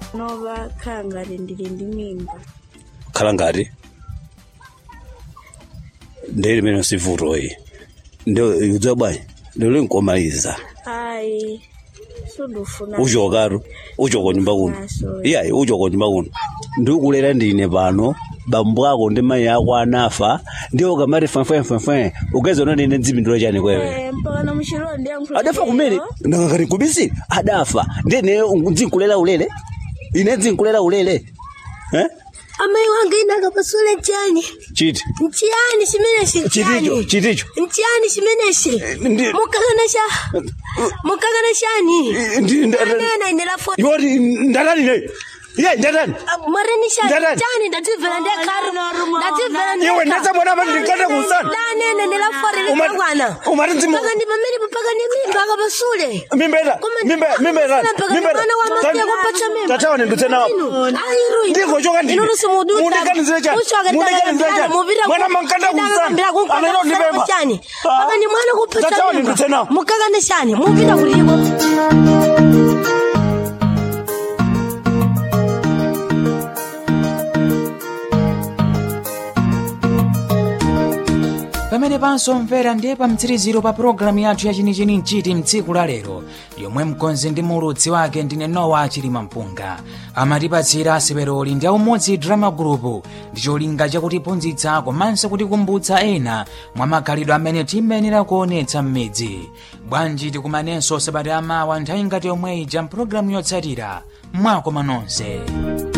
nova khala ngati ndili ndi mimba khala ngati ndi limene sivutoyi ndio udziwa bwanji ndio linkomaliza ayi sudufuna uchokatu uchoka nyumba kuno Ah, sorry. iyayi uchoka nyumba kuno ndikulera ndine pano bambo ako ndi mayi ako anafa ndiwo kamati fanfanfanfan ukazona nine dzipindula chani kwewe Eh, mpaka na muchilo ndiyankhula adafa kumene ndakakati kubisiri adafa ndine dzinkulera ulere ine dzinkulera ulere eh? amayi wanga ine akapasule chani chiti nchiyani chimenechi chiticho chiticho nchiyani chimenechi ndi- mukakana cha mukakana chani ndi- ndi- anena ine lafo iwoti ndatani ne iye ndatani mwarenisha Ndadani. chani ndatimvera ndekharu ndatimvera iwe ndasabona apa ndinkata kusana lanene ndelaforele Uma- kakwana umati mzimu- paka ndi pamene paka ni mimba akapasule mimbera Koma- mimbera mimbera Mpaka ndi mwana wa masiya kupatsa mimba. tataone nditsena ndikochoka ndine mundikanizire chani mundikanizire chani mwana mankanda kusana anero ndipemba chani paka ni mwana kupatsa tataone nditsena mukakane chani mupita kulipo pamene pansomvera ndiye pa mtsiriziro pa pulogalamu yathu yachinichini mchiti mtsiku la lero yomwe mkonzi ndi mulutsi wake ndine nowa chilima mpunga amatipatsira asiperoli ndi aumodzi drama group ndi cholinga chakutiphunzitsa komanso kutikumbutsa ena mwa makhalidwe amene timayenera kuonetsa m'midzi bwanji tikumanenso sabata amawa nthawi ngati yomwe ija mpulogalamu yotsatira mwakoma nonse